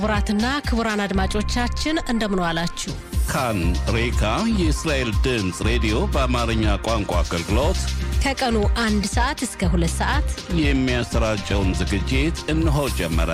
ክቡራትና ክቡራን አድማጮቻችን እንደምን ዋላችሁ። ካን ሬካ የእስራኤል ድምፅ ሬዲዮ በአማርኛ ቋንቋ አገልግሎት ከቀኑ አንድ ሰዓት እስከ ሁለት ሰዓት የሚያሰራጨውን ዝግጅት እነሆ ጀመረ።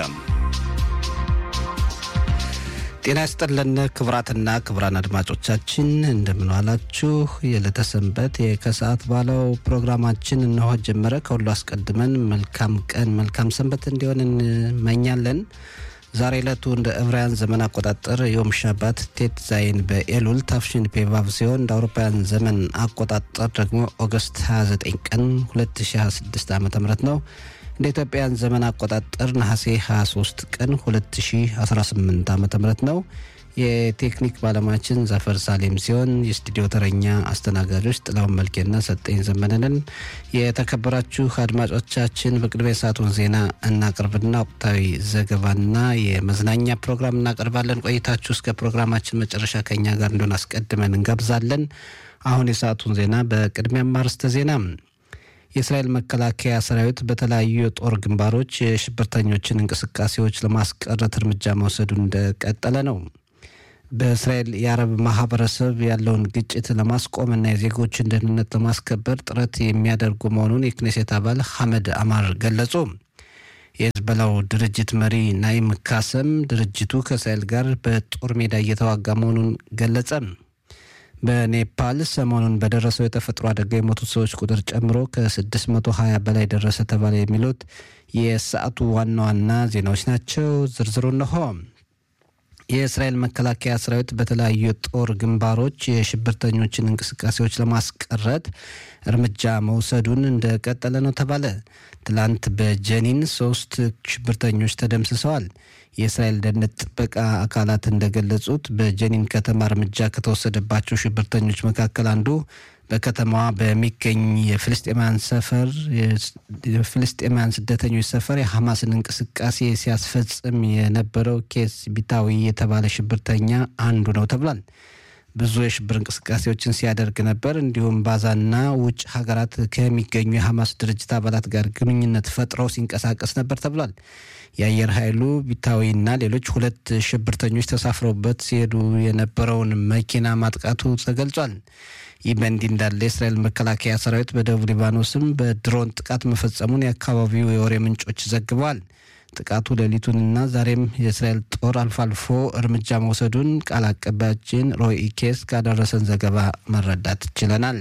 ጤና ይስጥልን ክቡራትና ክቡራን አድማጮቻችን እንደምን ዋላችሁ። የዕለተ ሰንበት የከሰዓት ባለው ፕሮግራማችን እነሆ ጀመረ። ከሁሉ አስቀድመን መልካም ቀን መልካም ሰንበት እንዲሆን እንመኛለን። ዛሬ ዕለቱ እንደ ዕብራውያን ዘመን አቆጣጠር ዮም ሻባት ቴት ዛይን በኤሉል ታፍሽን ፔቫቭ ሲሆን እንደ አውሮፓውያን ዘመን አቆጣጠር ደግሞ ኦገስት 29 ቀን 2026 ዓ ም ነው። እንደ ኢትዮጵያን ዘመን አቆጣጠር ነሐሴ 23 ቀን 2018 ዓ ም ነው። የቴክኒክ ባለሙያችን ዛፈር ሳሌም ሲሆን የስቱዲዮ ተረኛ አስተናጋጆች ጥላውን መልኬና ሰጠኝ ዘመነንን። የተከበራችሁ አድማጮቻችን በቅድሚያ የሰዓቱን ዜና እናቅርብና ወቅታዊ ዘገባና የመዝናኛ ፕሮግራም እናቀርባለን። ቆይታችሁ እስከ ፕሮግራማችን መጨረሻ ከኛ ጋር እንዲሆን አስቀድመን እንጋብዛለን። አሁን የሰዓቱን ዜና በቅድሚያ ማርስተ ዜና የእስራኤል መከላከያ ሰራዊት በተለያዩ የጦር ግንባሮች የሽብርተኞችን እንቅስቃሴዎች ለማስቀረት እርምጃ መውሰዱን እንደቀጠለ ነው። በእስራኤል የአረብ ማህበረሰብ ያለውን ግጭት ለማስቆምና የዜጎችን ደህንነት ለማስከበር ጥረት የሚያደርጉ መሆኑን የክኔሴት አባል ሐመድ አማር ገለጹ። የህዝበላው ድርጅት መሪ ናይም ካሰም ድርጅቱ ከእስራኤል ጋር በጦር ሜዳ እየተዋጋ መሆኑን ገለጸ። በኔፓል ሰሞኑን በደረሰው የተፈጥሮ አደጋ የሞቱት ሰዎች ቁጥር ጨምሮ ከ620 በላይ ደረሰ ተባለ። የሚሉት የሰዓቱ ዋና ዋና ዜናዎች ናቸው። ዝርዝሩ እነሆ። የእስራኤል መከላከያ ሰራዊት በተለያዩ የጦር ግንባሮች የሽብርተኞችን እንቅስቃሴዎች ለማስቀረት እርምጃ መውሰዱን እንደቀጠለ ነው ተባለ። ትላንት በጀኒን ሶስት ሽብርተኞች ተደምስሰዋል። የእስራኤል ደህንነት ጥበቃ አካላት እንደገለጹት በጀኒን ከተማ እርምጃ ከተወሰደባቸው ሽብርተኞች መካከል አንዱ በከተማዋ በሚገኝ የፍልስጤማውያን ሰፈር የፍልስጤማውያን ስደተኞች ሰፈር የሐማስን እንቅስቃሴ ሲያስፈጽም የነበረው ኬስ ቢታዊ የተባለ ሽብርተኛ አንዱ ነው ተብሏል። ብዙ የሽብር እንቅስቃሴዎችን ሲያደርግ ነበር። እንዲሁም ባዛና ውጭ ሀገራት ከሚገኙ የሐማስ ድርጅት አባላት ጋር ግንኙነት ፈጥረው ሲንቀሳቀስ ነበር ተብሏል። የአየር ኃይሉ ቢታዊና ሌሎች ሁለት ሽብርተኞች ተሳፍረውበት ሲሄዱ የነበረውን መኪና ማጥቃቱ ተገልጿል። ይህ በእንዲህ እንዳለ የእስራኤል መከላከያ ሰራዊት በደቡብ ሊባኖስም በድሮን ጥቃት መፈጸሙን የአካባቢው የወሬ ምንጮች ዘግበዋል። ጥቃቱ ሌሊቱንና ዛሬም የእስራኤል ጦር አልፎ አልፎ እርምጃ መውሰዱን ቃል አቀባያችን ሮይ ኬስ ካደረሰን ዘገባ መረዳት ችለናል።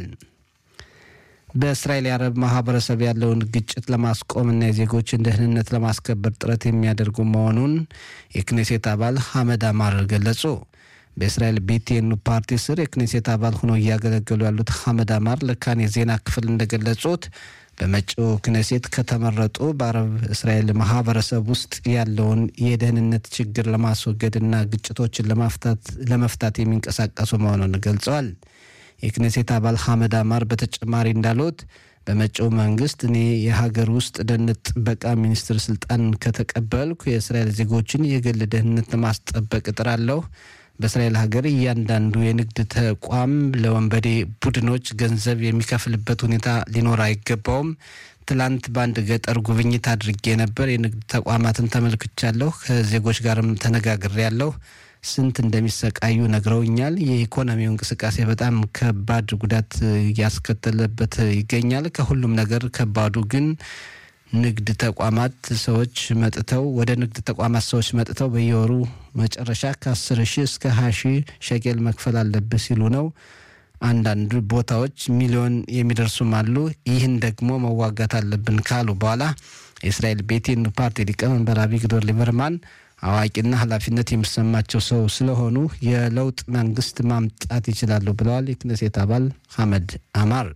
በእስራኤል የአረብ ማህበረሰብ ያለውን ግጭት ለማስቆምና የዜጎችን ደህንነት ለማስከበር ጥረት የሚያደርጉ መሆኑን የክኔሴት አባል ሐመድ አማር ገለጹ። በእስራኤል ቤቴኑ ፓርቲ ስር የክኔሴት አባል ሆነው እያገለገሉ ያሉት ሐመድ አማር ለካን የዜና ክፍል እንደገለጹት በመጪው ክኔሴት ከተመረጡ በአረብ እስራኤል ማህበረሰብ ውስጥ ያለውን የደህንነት ችግር ለማስወገድና ግጭቶችን ለመፍታት የሚንቀሳቀሱ መሆኑን ገልጸዋል። የክኔሴት አባል ሐመድ አማር በተጨማሪ እንዳሉት በመጪው መንግስት እኔ የሀገር ውስጥ ደህንነት ጥበቃ ሚኒስትር ስልጣን ከተቀበልኩ የእስራኤል ዜጎችን የግል ደህንነት ለማስጠበቅ እጥራለሁ። በእስራኤል ሀገር እያንዳንዱ የንግድ ተቋም ለወንበዴ ቡድኖች ገንዘብ የሚከፍልበት ሁኔታ ሊኖር አይገባውም። ትላንት በአንድ ገጠር ጉብኝት አድርጌ ነበር። የንግድ ተቋማትን ተመልክቻለሁ። ከዜጎች ጋርም ተነጋግሬያለሁ። ስንት እንደሚሰቃዩ ነግረውኛል። የኢኮኖሚው እንቅስቃሴ በጣም ከባድ ጉዳት እያስከተለበት ይገኛል። ከሁሉም ነገር ከባዱ ግን ንግድ ተቋማት ሰዎች መጥተው ወደ ንግድ ተቋማት ሰዎች መጥተው በየወሩ መጨረሻ ከ10 ሺህ እስከ 20 ሺህ ሸቄል መክፈል አለብህ ሲሉ ነው። አንዳንድ ቦታዎች ሚሊዮን የሚደርሱም አሉ። ይህን ደግሞ መዋጋት አለብን ካሉ በኋላ የእስራኤል ቤቴን ፓርቲ ሊቀመንበር አቪግዶር ሊበርማን አዋቂና ኃላፊነት የሚሰማቸው ሰው ስለሆኑ የለውጥ መንግስት ማምጣት ይችላሉ ብለዋል። የክነሴት አባል ሐመድ አማር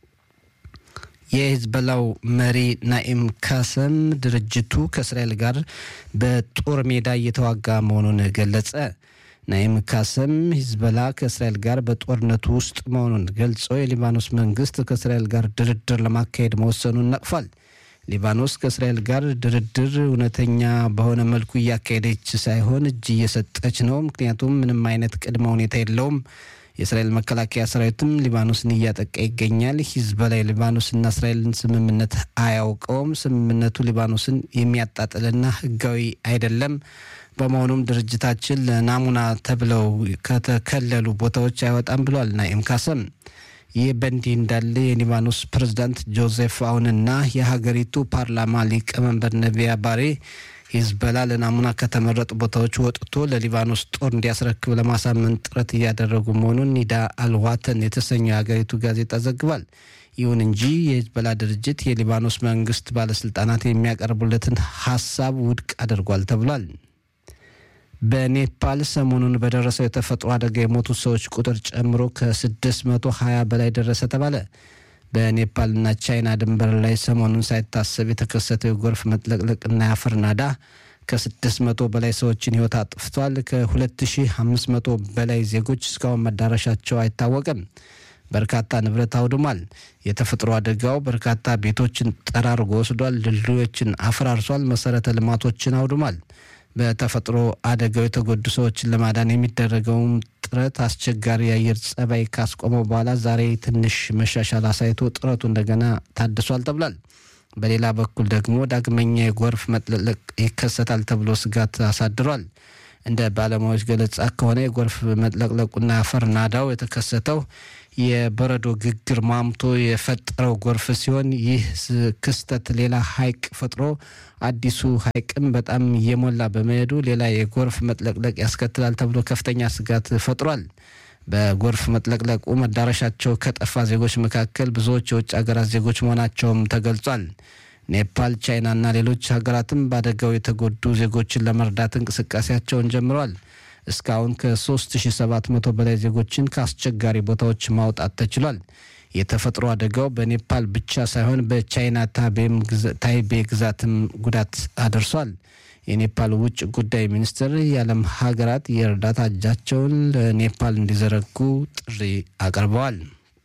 የሂዝበላው መሪ ናኢም ካሰም ድርጅቱ ከእስራኤል ጋር በጦር ሜዳ እየተዋጋ መሆኑን ገለጸ። ናኢም ካሰም ሂዝበላ ከእስራኤል ጋር በጦርነቱ ውስጥ መሆኑን ገልጾ የሊባኖስ መንግስት ከእስራኤል ጋር ድርድር ለማካሄድ መወሰኑን ነቅፏል። ሊባኖስ ከእስራኤል ጋር ድርድር እውነተኛ በሆነ መልኩ እያካሄደች ሳይሆን እጅ እየሰጠች ነው። ምክንያቱም ምንም አይነት ቅድመ ሁኔታ የለውም። የእስራኤል መከላከያ ሰራዊትም ሊባኖስን እያጠቃ ይገኛል። ሂዝቦላ የሊባኖስና እስራኤልን ስምምነት አያውቀውም። ስምምነቱ ሊባኖስን የሚያጣጥልና ህጋዊ አይደለም። በመሆኑም ድርጅታችን ለናሙና ተብለው ከተከለሉ ቦታዎች አይወጣም ብሏል ናኢም ካሰም። ይህ በእንዲህ እንዳለ የሊባኖስ ፕሬዝዳንት ጆዜፍ አውንና የሀገሪቱ ፓርላማ ሊቀመንበር ነቢያ ባሬ ሂዝበላ ለናሙና ከተመረጡ ቦታዎች ወጥቶ ለሊባኖስ ጦር እንዲያስረክብ ለማሳመን ጥረት እያደረጉ መሆኑን ኒዳ አልዋተን የተሰኘው የሀገሪቱ ጋዜጣ ዘግቧል። ይሁን እንጂ የሂዝበላ ድርጅት የሊባኖስ መንግስት ባለስልጣናት የሚያቀርቡለትን ሀሳብ ውድቅ አድርጓል ተብሏል። በኔፓል ሰሞኑን በደረሰው የተፈጥሮ አደጋ የሞቱ ሰዎች ቁጥር ጨምሮ ከ620 በላይ ደረሰ ተባለ። በኔፓልና ቻይና ድንበር ላይ ሰሞኑን ሳይታሰብ የተከሰተው የጎርፍ መጥለቅለቅና የአፈር ናዳ ከ600 በላይ ሰዎችን ህይወት አጥፍቷል። ከ2500 በላይ ዜጎች እስካሁን መዳረሻቸው አይታወቅም። በርካታ ንብረት አውድሟል። የተፈጥሮ አደጋው በርካታ ቤቶችን ጠራርጎ ወስዷል። ድልድዮችን አፈራርሷል። መሰረተ ልማቶችን አውድሟል። በተፈጥሮ አደጋው የተጎዱ ሰዎችን ለማዳን የሚደረገውም ጥረት አስቸጋሪ የአየር ጸባይ ካስቆመው በኋላ ዛሬ ትንሽ መሻሻል አሳይቶ ጥረቱ እንደገና ታድሷል ተብሏል። በሌላ በኩል ደግሞ ዳግመኛ የጎርፍ መጥለቅለቅ ይከሰታል ተብሎ ስጋት አሳድሯል። እንደ ባለሙያዎች ገለጻ ከሆነ የጎርፍ መጥለቅለቁና አፈር ናዳው የተከሰተው የበረዶ ግግር ማምቶ የፈጠረው ጎርፍ ሲሆን ይህ ክስተት ሌላ ሐይቅ ፈጥሮ አዲሱ ሐይቅም በጣም እየሞላ በመሄዱ ሌላ የጎርፍ መጥለቅለቅ ያስከትላል ተብሎ ከፍተኛ ስጋት ፈጥሯል። በጎርፍ መጥለቅለቁ መዳረሻቸው ከጠፋ ዜጎች መካከል ብዙዎች የውጭ ሀገራት ዜጎች መሆናቸውም ተገልጿል። ኔፓል፣ ቻይናና ሌሎች ሀገራትም በአደጋው የተጎዱ ዜጎችን ለመርዳት እንቅስቃሴያቸውን ጀምረዋል። እስካሁን ከ3700 በላይ ዜጎችን ከአስቸጋሪ ቦታዎች ማውጣት ተችሏል። የተፈጥሮ አደጋው በኔፓል ብቻ ሳይሆን በቻይና ታይቤ ግዛትም ጉዳት አድርሷል። የኔፓል ውጭ ጉዳይ ሚኒስትር የዓለም ሀገራት የእርዳታ እጃቸውን ለኔፓል እንዲዘረጉ ጥሪ አቅርበዋል።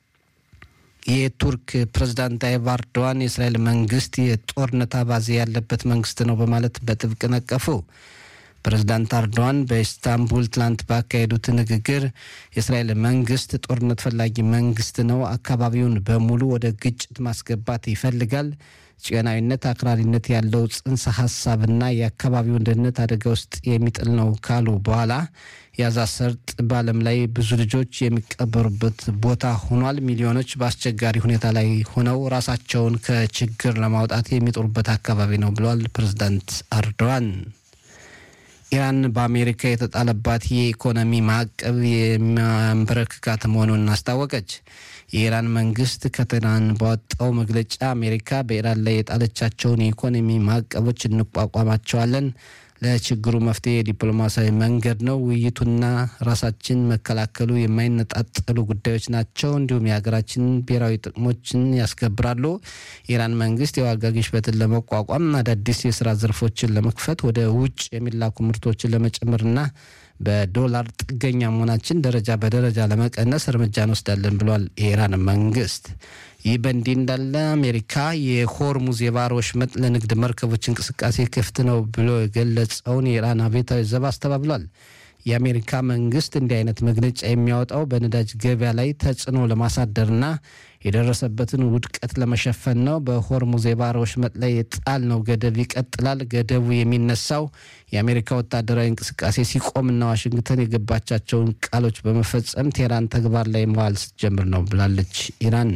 የቱርክ ፕሬዝዳንት ታይብ ኤርዶዋን የእስራኤል መንግስት የጦርነት አባዜ ያለበት መንግስት ነው በማለት በጥብቅ ነቀፉ። ፕሬዝዳንት ኤርዶዋን በኢስታንቡል ትላንት ባካሄዱት ንግግር የእስራኤል መንግስት ጦርነት ፈላጊ መንግስት ነው፣ አካባቢውን በሙሉ ወደ ግጭት ማስገባት ይፈልጋል፣ ጭናዊነት፣ አክራሪነት ያለው ጽንሰ ሀሳብና የአካባቢውን ደህንነት አደጋ ውስጥ የሚጥል ነው ካሉ በኋላ የጋዛ ሰርጥ በዓለም ላይ ብዙ ልጆች የሚቀበሩበት ቦታ ሆኗል። ሚሊዮኖች በአስቸጋሪ ሁኔታ ላይ ሆነው ራሳቸውን ከችግር ለማውጣት የሚጥሩበት አካባቢ ነው ብለዋል ፕሬዝዳንት ኤርዶዋን። ኢራን በአሜሪካ የተጣለባት የኢኮኖሚ ማዕቀብ የሚያንበረክካት መሆኑን አስታወቀች። የኢራን መንግስት ከትናንት ባወጣው መግለጫ አሜሪካ በኢራን ላይ የጣለቻቸውን የኢኮኖሚ ማዕቀቦች እንቋቋማቸዋለን፣ ለችግሩ መፍትሄ የዲፕሎማሲያዊ መንገድ ነው፣ ውይይቱና ራሳችን መከላከሉ የማይነጣጠሉ ጉዳዮች ናቸው፣ እንዲሁም የሀገራችን ብሔራዊ ጥቅሞችን ያስከብራሉ። የኢራን መንግስት የዋጋ ግሽበትን ለመቋቋም አዳዲስ የስራ ዘርፎችን ለመክፈት ወደ ውጭ የሚላኩ ምርቶችን ለመጨመርና በዶላር ጥገኛ መሆናችን ደረጃ በደረጃ ለመቀነስ እርምጃ እንወስዳለን ብሏል የኢራን መንግስት። ይህ በእንዲህ እንዳለ አሜሪካ የሆርሙዝ የባህር ወሽመጥ ለንግድ መርከቦች እንቅስቃሴ ክፍት ነው ብሎ የገለጸውን የኢራን አብዮታዊ ዘብ አስተባብሏል። የአሜሪካ መንግስት እንዲህ አይነት መግለጫ የሚያወጣው በነዳጅ ገበያ ላይ ተጽዕኖ ለማሳደርና የደረሰበትን ውድቀት ለመሸፈን ነው። በሆርሙዝ የባህር ወሽመጥ ላይ የጣልነው ገደብ ይቀጥላል። ገደቡ የሚነሳው የአሜሪካ ወታደራዊ እንቅስቃሴ ሲቆምና ዋሽንግተን የገባቻቸውን ቃሎች በመፈጸም ቴህራን ተግባር ላይ መዋል ስትጀምር ነው ብላለች ኢራን።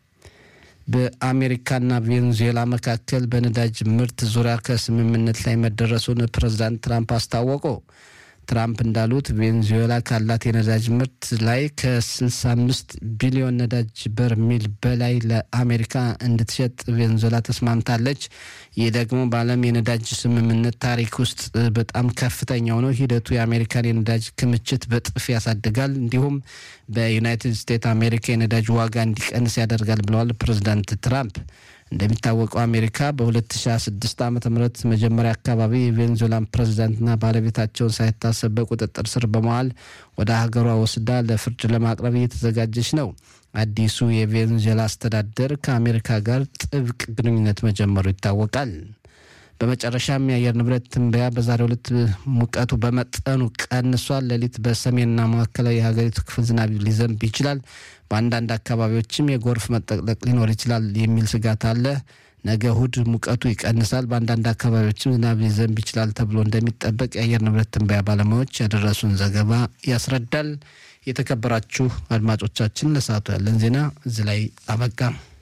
በአሜሪካና ቬኔዙዌላ መካከል በነዳጅ ምርት ዙሪያ ከስምምነት ላይ መደረሱን ፕሬዝዳንት ትራምፕ አስታወቁ። ትራምፕ እንዳሉት ቬኔዙዌላ ካላት የነዳጅ ምርት ላይ ከ65 ቢሊዮን ነዳጅ በርሜል በላይ ለአሜሪካ እንድትሸጥ ቬኔዙዌላ ተስማምታለች። ይህ ደግሞ በዓለም የነዳጅ ስምምነት ታሪክ ውስጥ በጣም ከፍተኛው ነው። ሂደቱ የአሜሪካን የነዳጅ ክምችት በጥፍ ያሳድጋል፣ እንዲሁም በዩናይትድ ስቴትስ አሜሪካ የነዳጅ ዋጋ እንዲቀንስ ያደርጋል ብለዋል ፕሬዚዳንት ትራምፕ። እንደሚታወቀው አሜሪካ በ2026 ዓ ም መጀመሪያ አካባቢ የቬኔዙዌላን ፕሬዝዳንትና ባለቤታቸውን ሳይታሰብ በቁጥጥር ስር በመዋል ወደ ሀገሯ ወስዳ ለፍርድ ለማቅረብ እየተዘጋጀች ነው። አዲሱ የቬኔዙዌላ አስተዳደር ከአሜሪካ ጋር ጥብቅ ግንኙነት መጀመሩ ይታወቃል። በመጨረሻም የአየር ንብረት ትንበያ በዛሬው ዕለት ሙቀቱ በመጠኑ ቀንሷል። ሌሊት በሰሜንና ማዕከላዊ የሀገሪቱ ክፍል ዝናብ ሊዘንብ ይችላል። በአንዳንድ አካባቢዎችም የጎርፍ መጠቅለቅ ሊኖር ይችላል የሚል ስጋት አለ። ነገ እሁድ ሙቀቱ ይቀንሳል፣ በአንዳንድ አካባቢዎችም ዝናብ ሊዘንብ ይችላል ተብሎ እንደሚጠበቅ የአየር ንብረት ትንበያ ባለሙያዎች ያደረሱን ዘገባ ያስረዳል። የተከበራችሁ አድማጮቻችን ለሰዓቱ ያለን ዜና እዚህ ላይ አበቃ።